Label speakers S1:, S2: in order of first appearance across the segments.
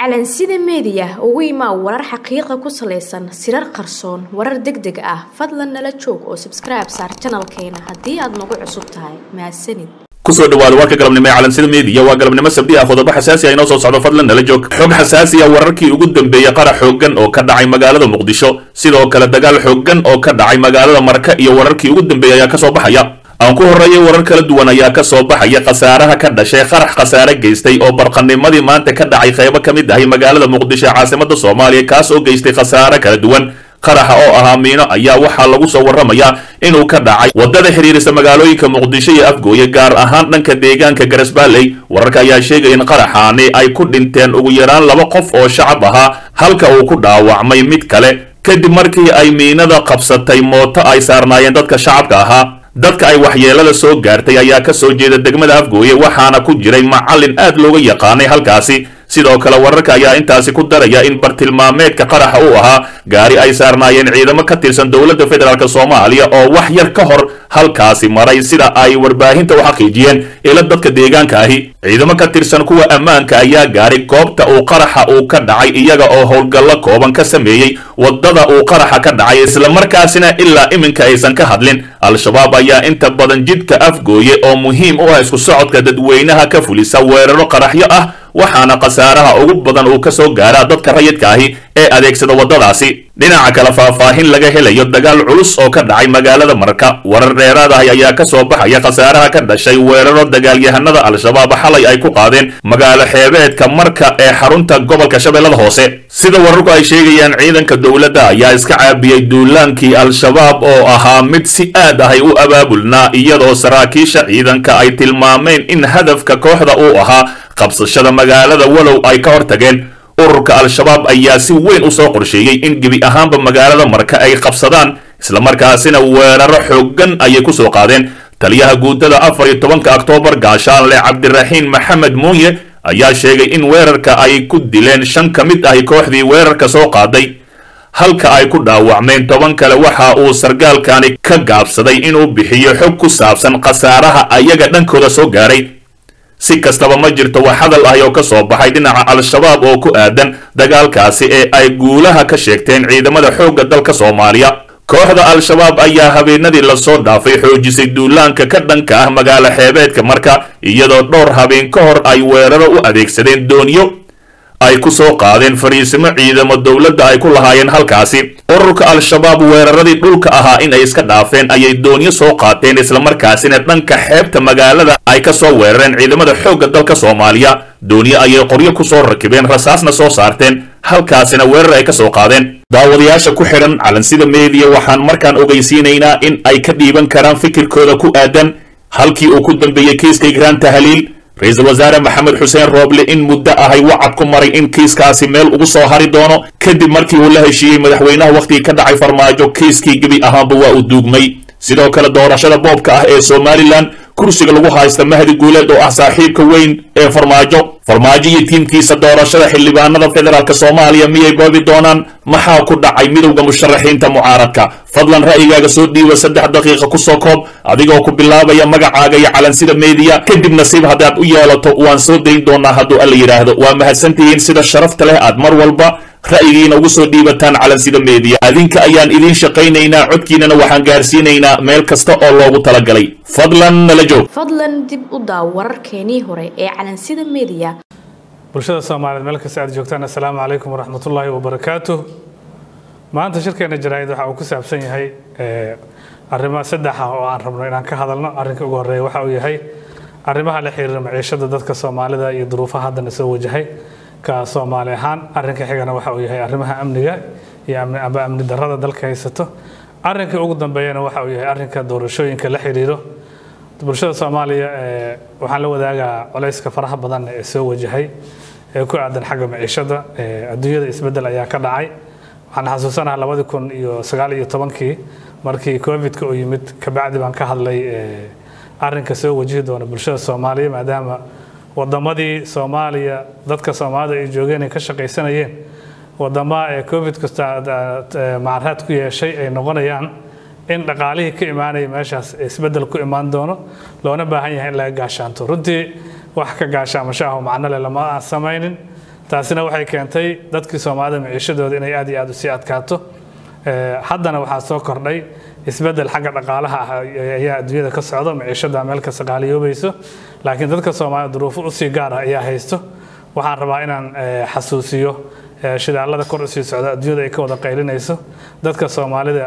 S1: calansida meediya ugu imaa warar xaqiiqa ku salaysan sirar qarsoon warar deg deg ah fadlan nala joog oo sabskribe saar janalkeena haddii aad nagu cusub tahay mahadsanid
S2: kusoo dhawaada warka galabnimo ee calansida meediya waa galabnimo sabdi ah qodobo xasaasi ah inoo soo socdo fadlan nala joog xog xasaasi ah wararkii ugu dambeeyey qarax xooggan oo ka dhacay magaalada muqdisho sidoo kale dagaal xooggan oo ka dhacay magaalada marka iyo wararkii ugu dambeeyey ayaa kasoo baxaya aan ku horreeyay warar kala duwan ayaa ka soo baxaya khasaaraha ka dhashay qarax khasaare geystay oo barqanimadii maanta ka dhacay qaybo ka mid ahay magaalada muqdisho ee caasimada soomaaliya kaas oo geystay khasaare kala duwan qaraxa oo ahaa miino ayaa waxaa lagu soo warramayaa inuu ka dhacay waddada xidhiirisa magaalooyinka muqdisho iyo afgooye gaar ahaan dhanka deegaanka garasbaaley wararka ayaa sheegaya in qaraxaani ay ku dhinteen ugu yaraan laba qof oo shacab ahaa halka uu ku dhaawacmay mid kale kadib markii ay miinada qabsatay mooto ay saarnaayeen dadka shacabka ahaa dadka ay waxyeelada soo gaartay ayaa ka soo jeeda degmada afgooye waxaana ku jiray macallin aad looga yaqaanay halkaasi sidoo kale wararka ayaa intaasi ku daraya in bartilmaameedka qaraxa uu ahaa gaari ay saarnaayeen ciidamo ka tirsan dowladda federaalk soomaaliya oo wax yar ka hor halkaasi maray sida ay warbaahinta u xaqiijiyeen ila dadka deegaanka ahi ciidamo ka tirsan kuwa ammaanka ayaa gaaray goobta uu qaraxa uu ka dhacay iyaga oo howlgallo kooban ka sameeyey waddada uu qaraxa ka dhacay islamarkaasina ilaa iminka aysan ka hadlin al-shabaab ayaa inta badan jidka afgooye oo muhiim u ah isku socodka dadweynaha ka fulisa weeraro qaraxyo ah waxaana khasaaraha ugu badan uu ka soo gaaraa dadka rayidka ahi ee adeegsada waddadaasi dhinaca kale faahfaahin laga helayo dagaal culus oo ka dhacay magaalada marka warar dheeraad ahi ayaa ka soo baxaya khasaaraha ka dhashay weeraro dagaalyahanada al-shabaab xalay ay ku qaadeen magaalo xeebeedka marka ee xarunta gobolka shabeellada hoose sida wararku ay sheegayaan ciidanka dowladda ayaa iska caabiyey duulaankii al-shabaab oo ahaa mid si aad ahay u abaabulnaa iyadoo saraakiisha ciidanka ay tilmaameen in hadafka kooxda uu ahaa qabsashada magaalada walow ay ka hor tageen ururka al-shabaab ayaa si weyn u soo qorsheeyey in gebi ahaanba magaalada marka ay qabsadaan islamarkaasina weeraro xooggan ayay ku soo qaadeen taliyaha guutada afar iyo tobanka oktoobar gaashaanle cabdiraxiin maxamed muuye ayaa sheegay in weerarka ay ku dileen shan ka mid ahi kooxdii weerarka soo qaaday halka ay ku dhaawacmeen toban kale waxa uu sargaalkani ka gaabsaday inuu bixiyo xog ku saabsan khasaaraha ayaga dhankooda soo gaaray si kastaba ma jirto wax hadal ahi oo ka soo baxay dhinaca al-shabaab oo ku aadan dagaalkaasi ee ay guulaha ka sheegteen ciidamada xoogga dalka soomaaliya kooxda al-shabaab ayaa habeenadii lasoo dhaafay xoojisay duulaanka ka dhanka ah magaalo xeebeedka marka iyadoo dhowr habeen ka hor ay weeraro u adeegsadeen doonyo ay ku soo qaadeen fariisimo ciidamo dowladda ay ku lahaayeen halkaasi ururka al-shabaab weeraradii dhulka ahaa in ay iska dhaafeen ayay doonyo soo qaateen islamarkaasina dhanka xeebta magaalada ay ka soo weerareen ciidamada xoogga dalka soomaaliya doonyo ayay qoryo ku soo rakibeen rasaasna soo saarteen halkaasina weerar ay ka soo qaadeen daawadayaasha ku xidhan calansida meediya waxaan markaan ogeysiinaynaa in ay ka dhiiban karaan fikirkooda ku aadan halkii uu ku dambeeyey kiiska igraan tahliil ra-iisul wasaare maxamed xuseen rooble in muddo ahay wacad ku maray in kiiskaasi meel ugu soo hari doono kadib markii uu la heshiiyey madaxweynaha wakhtigii ka dhacay farmaajo kiiskii gebi ahaanba waa uu duugmay sidoo kale doorashada boobka ah ee somalilan kursiga lagu haysta mahdi guuleed oo ah saaxiibka weyn ee farmaajo farmaajo iyo tiimkiisa doorashada xildhibaanada federaalk soomaaliya miyay boobi doonaan maxaa ku dhacay midowda musharaxiinta mucaaradka fadlan ra'yigaaga soo dhiiba saddex daqiiqa kusoo koob adigoo ku bilaabaya magacaaga iyo calansida meediya kadib nasiib haddaad u yeelato waan soo dayn doonaa hadduu alla yidhaahdo waa mahadsantihiin sida sharafta leh aad mar walba ra'yigiina ugu soo dhiibataan calansida meediya adinka ayaan idiin shaqaynaynaa codkiinana waxaan gaarsiinaynaa meel kasta oo loogu talagalay fadlan nala joog
S1: fadlan dib u daaw wararkeenii hore ee calansida meediya
S3: bulshada soomaaliyeed meel kasta aad joogtaan assalaamu calaykum waraxmatullaahi wabarakaatu maanta shirkeena jaraa'id waxa uu ku saabsan yahay arrimo saddex ah oo aan rabno inaan ka hadalno arrinka ugu horreeya waxa uu yahay arrimaha la xiriira maciishada dadka soomaalida iyo duruufaha haddana soo wajahay ka soomaali ahaan arrinka xigana waxa uu yahay arrimaha amniga iyo amba amni darrada dalka haysato arrinka ugu dambeeyana waxa uu yahay arrinka doorashooyinka la xiriiro bulshada soomaaliya waxaan la wadaagaa culayska faraha badan ee soo wajahay ee ku aadan xagga maciishada adduunyada isbeddel ayaa ka dhacay waxaan xasuusanaha labadi kun iyo sagaal iyo tobankii markii covidka uu yimid kabacdi baan ka hadlay arrinka soo wajihi doona bulshada soomaaliya maadaama wadamadii soomaaliya dadka soomaalida ay joogeen ay ka shaqaysanayeen wadama ee covid kasta macaraad ku yeeshay ay noqonayaan in dhaqaalihii ka imaanaya meeshaas isbeddel ku imaan doono loona baahan yahay in laga gaashaanto runtii wax ka gaashaamasho ah oo macno leh lama aan samaynin taasina waxay keentay dadkii soomaalida maciishadooda inay aad iyo aad usii adkaato haddana waxaa soo kordhay isbedel xagga dhaqaalaha ah ayaa adduunyada ka socda maciishada meel kasta qaaliyoobayso laakiin dadka soomaalida duruufo usii gaar ah ayaa haysto waxaan rabaa inaan xasuusiyo shidaalada kor usii socda adduunyada ay ka wada qaylinayso dadka soomaalida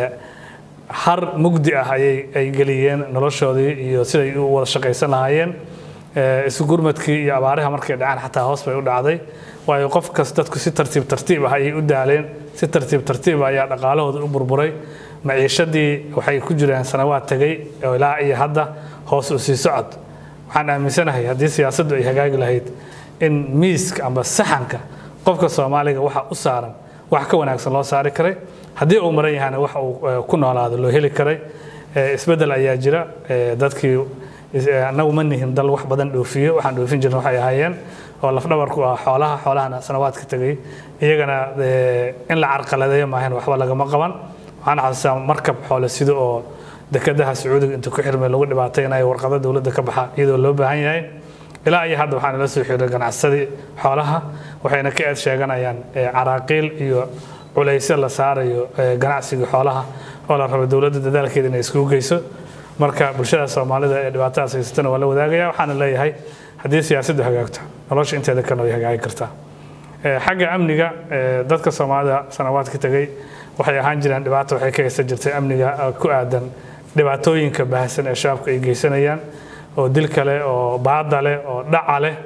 S3: har mugdi ah ayay ay geliyeen noloshoodii iyo siday u wada shaqaysan lahaayeen isu gurmadkii iyo abaaraha markay dhacaan xataa hoos bay u dhacday waayo qof kas dadku si tartiib tartiib ah ayay u daaleen si tartiib tartiib ah ayaa dhaqaalahooda u burburay maciishadii waxay ku jireen sanawaad tegay oo ilaa iyo hadda hoos u sii socod waxaan aaminsanahay haddii siyaasaddu ay hagaagi lahayd in miiska amba saxanka qofka soomaaliga waxa u saaran wax ka wanaagsan loo saari karay haddii uu maran yahana wax uu ku noolaado loo heli karay isbeddel ayaa jira dadkii annagu ma nihin dal wax badan dhoofiyo waxaan dhoofin jirna waxay ahaayeen oo lafdhabarku ah xoolaha xoolahana sanawaadka tegay iyagana in la carqaladeeyo maahan waxba lagama qaban waxaan xasuustaa markab xoole sida oo dekedaha sacuudiga inta ku xirmay lagu dhibaataynayo warqado dowladda ka baxa iyadoo loo baahan yahay ilaa iyo hadda waxaa nala soo xiray ganacsadii xoolaha waxayna ka eed sheeganayaan caraaqiil iyo culaysyo la saarayo ganacsiga xoolaha oo la rabo dowladda dadaalkeeda inay iskugu geyso marka bulshada soomaalida ee dhibaatadaas haysatana waa la wadaagaya waxaana leeyahay haddii siyaasaddu hagaagto nolosha inteeda kalena way hagaagi kartaa xagga amniga dadka soomaalida sanawaadka tegay waxay ahaan jireen dhibaato waxay ka haysan jirtay amniga ku aadan dhibaatooyinka baahsan ee shabaabka ay geysanayaan oo dil kale oo baada leh oo dhaca leh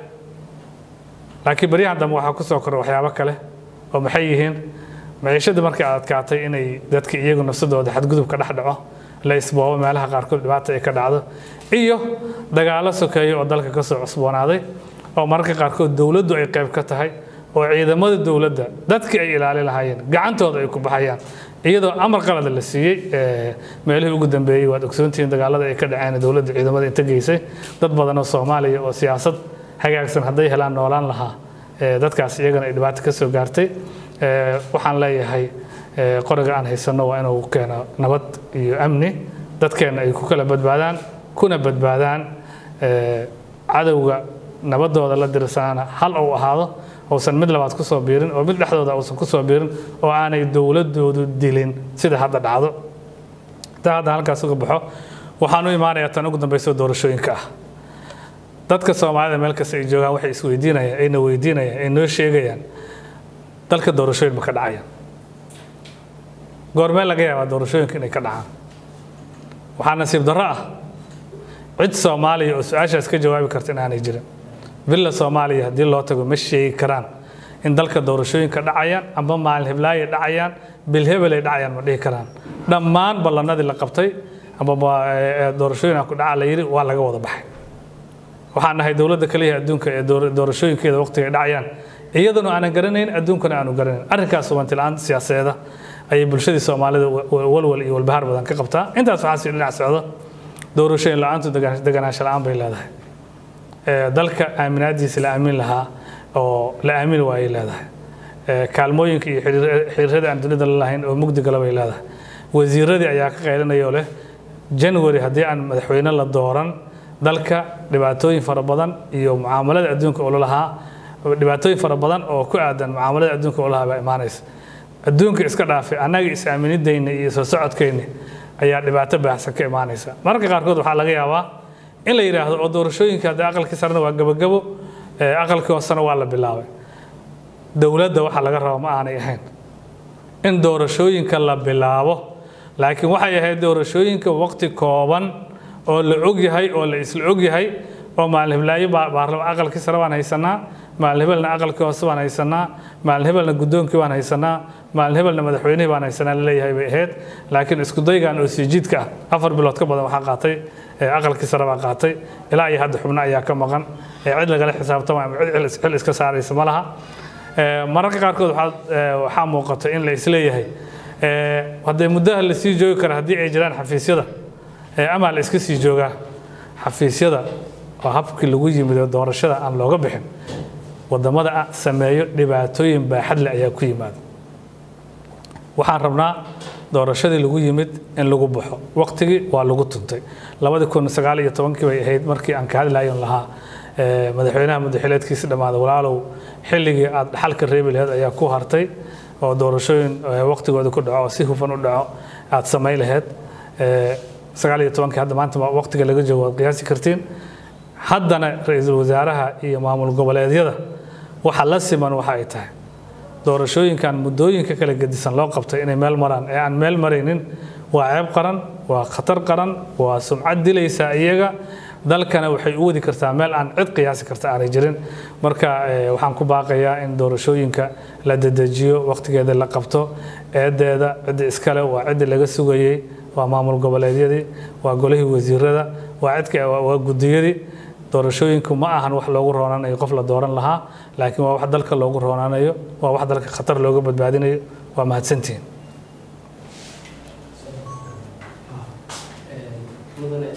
S3: laakiin baryahan dambe waxaa ku soo koray waxyaabo kale oo maxay yihiin maciishadii markay adkaatay inay dadka iyagu nafsadooda xadgudubka dhex dhaco la isboobo meelaha qaarkood dhibaata ay ka dhacdo iyo dagaalo sokeeya oo dalka ka soo cusboonaaday oo mararka qaarkood dowladdu ay qayb ka tahay oo ciidamada dowladda dadkii ay ilaali lahaayeen gacantooda ay ku baxayaan iyadoo amar qalada la siiyey meelihii ugu dambeeyey waad ogsoontihiin dagaalada ay ka dhaceen dowladda ciidamada inta geysay dad badan oo soomaaliya oo siyaasad hagaagsan hadday helaan noolaan lahaa dadkaas iyagana ay dhibaato ka soo gaartay waxaan leeyahay qoriga aan haysanno waa inuu keeno nabad iyo amni dadkeenna ay ku kala badbaadaan kuna badbaadaan cadowga nabadooda la dirsanaana hal uu ahaado uusan mid labaad ku soo biirin oo mid dhexdooda uusan ku soo biirin oo aanay dowladoodu dilin sida hadda dhacdo intaa hadda halkaas uga baxo waxaan u imaanayaa tan ugu dambayso doorashooyinka ah dadka soomaalida meel kasta ay joogaan waxay isweydiinayaan ayna weydiinayaan ay noo sheegayaan dalka doorashooyin ma ka dhacayaan goormee laga yaabaa doorashooyinka inay ka dhacaan waxaa nasiib darro ah cid soomaaliya oo su-aashaas ka jawaabi karta inaanay jirin villa soomaaliya haddii loo tago ma sheegi karaan in dalka doorashooyinka dhacayaan amba maalin hiblaayo dhacayaan bilhebel ay dhacayaan ma dhihi karaan dhammaan ballanadii la qabtay amba doorashooyin ku dhaca la yidhi waa laga wada baxay waxaan nahay dowladda kaliya adduunka ee doorashooyinkeeda waqtiga ay dhacayaan iyaduna aanan garanayn adduunkana aanu garanayn arrinkaas hubantilaan siyaasadeeda ayay bulshadii soomaalida walwal iyo walbahaar badan ka qabtaa intaas waxaa sii dhinac socdo doorashooyin la-aantu deganaansho la-aan bay leedahay dalka aaminaadiisa la aamin lahaa oo la aamin waayay leedahay kaalmooyinka iyo xiriirada aan dunida la lahayn oo mugdi gala bay leedahay wasiiradii ayaa ka qaylinaya oo leh january haddii aan madaxweyne la dooran dalka dhibaatooyin fara badan iyo mucaamalada adduunka oo lalahaa dhibaatooyin fara badan oo ku aadan mucaamalada adduunka oo lahaa baa imaanaysa adduunka iska dhaafay annaga is-aaminidayna iyo soo socodkayna ayaa dhibaato baahsan ka imaanaysa mararka qaarkood waxaa laga yaabaa in la yidhaahdo oo doorashooyinka haddii aqalkii sarena waa gabagabo aqalkii hoosena waa la bilaabay dowladda waxa laga raba ma aanay ahayn in doorashooyinka la bilaabo laakiin waxay ahayd doorashooyinka waqti kooban oo la og yahay oo la isla og yahay oo maalin hiblaayo aqalkii sare baan haysanaa maalin hebelna aqalkii hoose baan haysanaa maalin hebelna guddoonkii baan haysanaa maalin hebelna madaxweynihii baan haysanaa laleeyahay bay ahayd laakiin isku daygan oo siijiidka ah afar bilood ka badan waxaa qaatay aqalkii sare baa qaatay ilaa iyo hadda xubno ayaa ka maqan cid lagala xisaabtama ama cid xil iska saaraysa ma laha mararka qaarkood waxaa muuqata in la isleeyahay haddee muddaha la sii joogi kara haddii ay jiraan xafiisyada ama la iska sii joogaa xafiisyada oo habkii lagu yimido doorashada aan looga bixin wadamada sameeyo dhibaatooyin baaxad leh ayaa ku yimaada waxaan rabnaa doorashadii lagu yimid in lagu baxo waqtigii waa lagu tuntay labadii kun sagaal iyo tobankii bay ahayd markii aan ka hadlayon lahaa madaxweynaha muddaxileedkiisi dhammaaday walaalow xilligii aad xalka reebi laheed ayaa ku hartay oo doorashooyin waqtigooda ku dhaco oo si hufan u dhaco aad samayn laheyd sagaal iyo tobankii hadda maanta waqtiga laga joogo waad qiyaasi kartiin haddana ra-iisul wasaaraha iyo maamul goboleedyada waxa la siman waxa ay tahay doorashooyinkan muddooyinka kala gedisan loo qabtay inay meel maraan ee aan meel maraynin waa ceeb qaran waa khatar qaran waa sumcad dilaysa iyaga dalkana waxay u wadi kartaa meel aan cid qiyaasi karta aanay jirin marka waxaan ku baaqayaa in doorashooyinka la dedejiyo waqtigeeda la qabto eedeeda cidda iskale waa cidda laga sugayey waa maamul goboleedyadii waa golihii wasiirada waa cidka waa gudiyadii doorashooyinku ma ahan wax loogu roonanayo qof la dooran lahaa laakiin waa wax dalka loogu roonanayo waa wax dalka khatar looga badbaadinayo waa mahadsantihiin
S4: mudane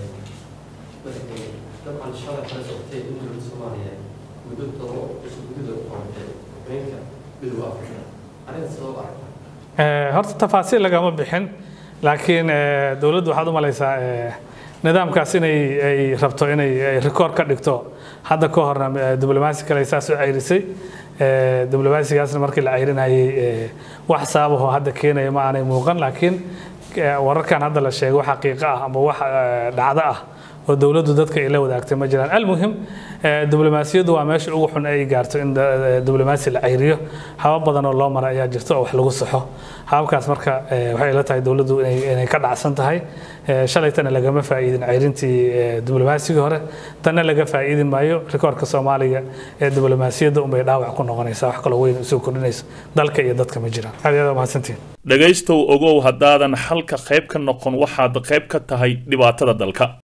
S4: dabcan shalay kala socotay in dowladda soomaaliya muddo todoba cusub gudahood u qabatay haweenka midowga afrika arrinta sabab aragta
S3: horta tafaasiil lagama bixin laakiin dowladdu waxaad u malaysaa nidaamkaas inay ay rabto inay rikoor ka dhigto hadda ka horna diblomaasi kale saas u cayrisay diblomaasigaasna markii la cayrinayay wax sababaho hadda keenaya ma aanay muuqan laakiin wararkan hadda la sheegay wax xaqiiqo ah ama wax dhacdo ah oo dowladdu dadka ay la wadaagtay ma jiraan almuhim diblomaasiyaddu waa meesha ugu xun ay gaarto in diblomaasi la cayriyo habab badan oo loo mara ayaa jirto oo wax lagu saxo hababkaas marka waxay ila tahay dowladdu inay ka dhacsan tahay shalaytana lagama faa'iidin cayrintii diblomaasiga hore tanna laga faa'iidin maayo rikoorka soomaaliga ee diblomaasiyadda unbay dhaawac ku noqonaysaa wax kaloo weyn usoo kordhinayso dalka iyo dadka ma jiraan aad iyo aad mahadsantiin
S2: dhegaystow ogow haddaadan xalka qayb ka noqon waxaad qayb ka tahay dhibaatada dalka